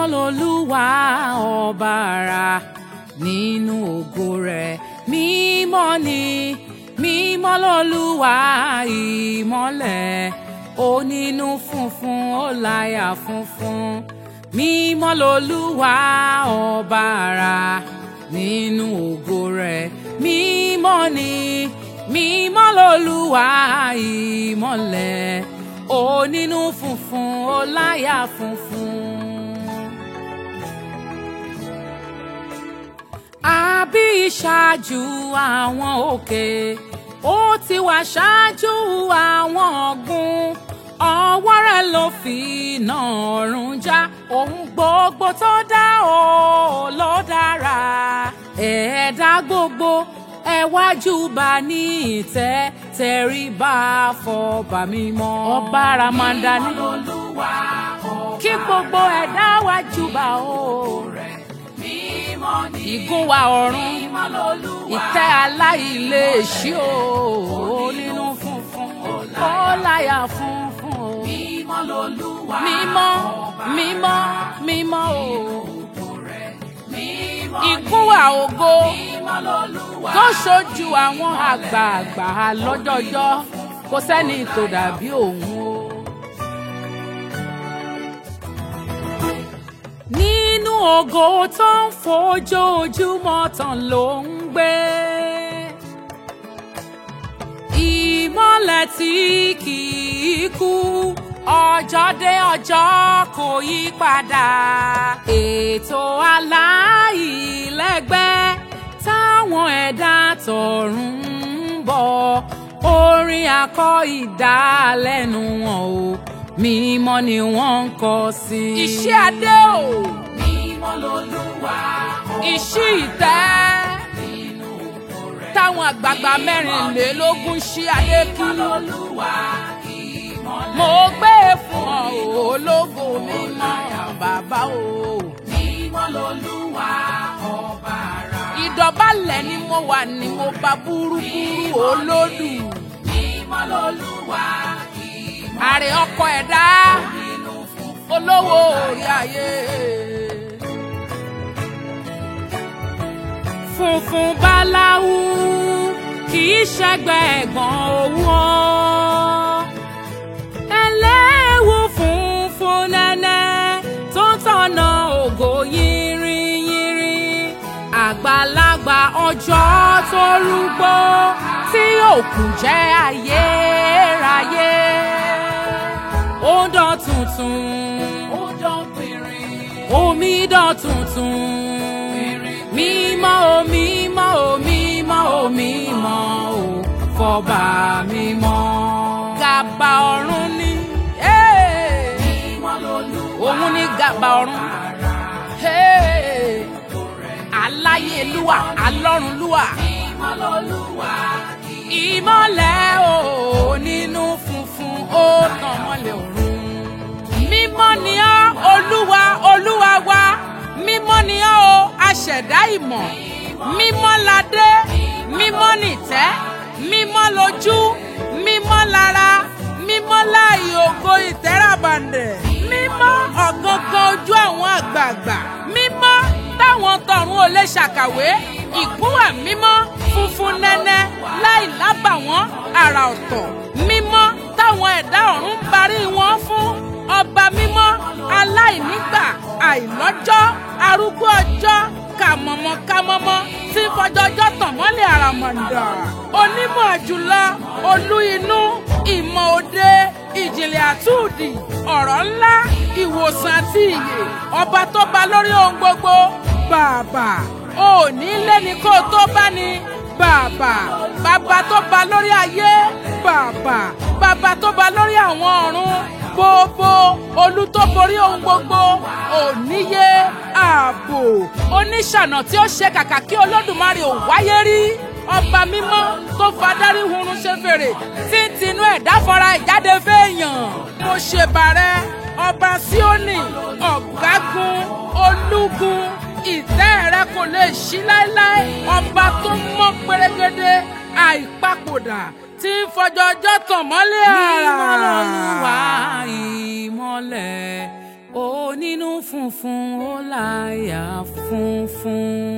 lolúwa ọba ara nínú ògo rẹ̀ mímọ́ ni mímọ́ lolúwa ìmọ́lẹ̀ onínú funfun ó láyà funfun mímọ́ lolúwa ọba ara nínú ògo rẹ̀ mímọ́ ni mímọ́ lolúwa ìmọ́lẹ̀ onínú funfun ó láyà funfun. àbí ṣáájú àwọn òkè ó ti wà ṣáájú àwọn ọ̀gbun ọwọ́ rẹ̀ ló fi iná ọ̀run já ohun gbogbo tó dá o ló dára ẹ̀ẹ́dá gbogbo ẹ wá júbà ní ìtẹ́ tẹríba fọba mímọ́ ọba ramanda ní kí gbogbo ẹ̀dá wá júbà o ìgún wa ọ̀run ìtẹ́ aláìléèṣí o nínú funfun ó láyà funfun o mímọ́ mímọ́ mímọ́ o ìgún wa ògo tó ṣojú àwọn àgbààgbà lọ́jọ́jọ́ kò sẹ́ni tó dàbí òun o. nínú ògo tó ń fojoojúmọ́ tàn ló ń gbé. ìmọ́lẹ̀ tí kì í kú ọjọ́ dé ọjọ́ kò yí padà. ètò aláìlẹ́gbẹ́ táwọn ẹ̀dá tọ̀run ń bọ̀ orin akọ ìdálẹ́nu wọn o mímọ́ ni wọ́n ń kọ sí. iṣẹ́ adé o. mímọ́ lolúwa ìṣí ìtẹ́. táwọn àgbààgbà mẹ́rìnlélógún ṣí adé kí. mímọ́ lolúwa ìmọ́lẹ̀ mo gbé e fún ọ o, ológo mímọ́ bàbá o. mímọ́ lolúwa ọba ara ìdọ̀bálẹ̀ ni mo wà ní mo bá búrúburú olódù. mímọ́ lolúwa ìmọ́lẹ̀ àrè ọkọ ẹ̀dá nínú funfun olówó orí ayé. funfun báláwú kì í ṣẹgbẹ́ ẹ̀gbọ́n owó ọ́. ẹlẹ́wù funfun nẹ́nẹ́ tó ń tọ̀nà ògo yìnrìnyìnrì. àgbàlagbà ọjọ́ tó rúgbó tí òkú jẹ́ ayérayé. ó dán tuntun ó dán pìnrin omi dán tuntun mímọ́ o mímọ́ o mímọ́ o mímọ́ o fọba mímọ́. gàbà ọ̀run ni eh, mímọ́ lolúwa òun ni gàbà ọ̀run ara eh, aláyélúwà alọ́runlúwà mímọ́ lolúwa ìmọ́lẹ̀ o nínú funfun ó tàn mọ́lẹ̀ ọ̀run. mímọ́ ni ọ́ olúwa olúwa wa mímọ́ ni ọ́ o aṣẹ̀dá ìmọ̀ mímọ́ ládé mímọ́ nìtẹ́ mímọ́ lójú mímọ́ lára mímọ́ láàyè ògo ìtẹ́ràbàǹdẹ̀ mímọ́ ọ̀gangan ojú àwọn àgbààgbà mímọ́ táwọn tọ̀run ò lè ṣàkàwé ìgúnwà mímọ́ funfun nẹ́nẹ́ láì lábàwọ́n àrà ọ̀tọ̀ mímọ́ táwọn ẹ̀dá ọ̀run ń barí wọn fún ọba mímọ́ aláìnígbà àìlọ́jọ́ arúgbó ọjọ́ kàmọ̀mọ́ kàmọ́mọ́ tí ń fọjọ́jọ́ tàn mọ́lẹ̀ àràmọ̀ǹdà onímọ̀ jùlọ olú inú ìmọ̀ òde ìjìnlẹ̀ àtúndì ọ̀rọ̀ ńlá ìwòsàn àti ìyè ọba tó ba lórí ohun gbogbo bàbà òní lẹ́ni kó o tó bá ní bàbà bàbá tó ba lórí ayé bàbà bàbá tó ba lórí àwọn ọ̀run gbogbo olú tó borí ohun gbogbo òníye ààbò oníṣànà tí ó ṣe kàkà kí olódùmarè ò wáyé rí ọba mímọ́ tó fadarí hurun ṣe fèrè tí ń tinú ẹ̀dá fọra ìjáde fẹ́ẹ̀yàn mo ṣèbàrẹ́ ọba síónì ọ̀gágun olúgun ìtẹ́ rẹ kò lè ṣí láéláé ọba tó mọ́ pérégedé àìpapòdà tí ń fọjọ́ ọjọ́ tàn mọ́lẹ̀ àrà. Mímọ́ lolúwa ìmọ́lẹ̀ onínú fún funfun ó láyà funfun.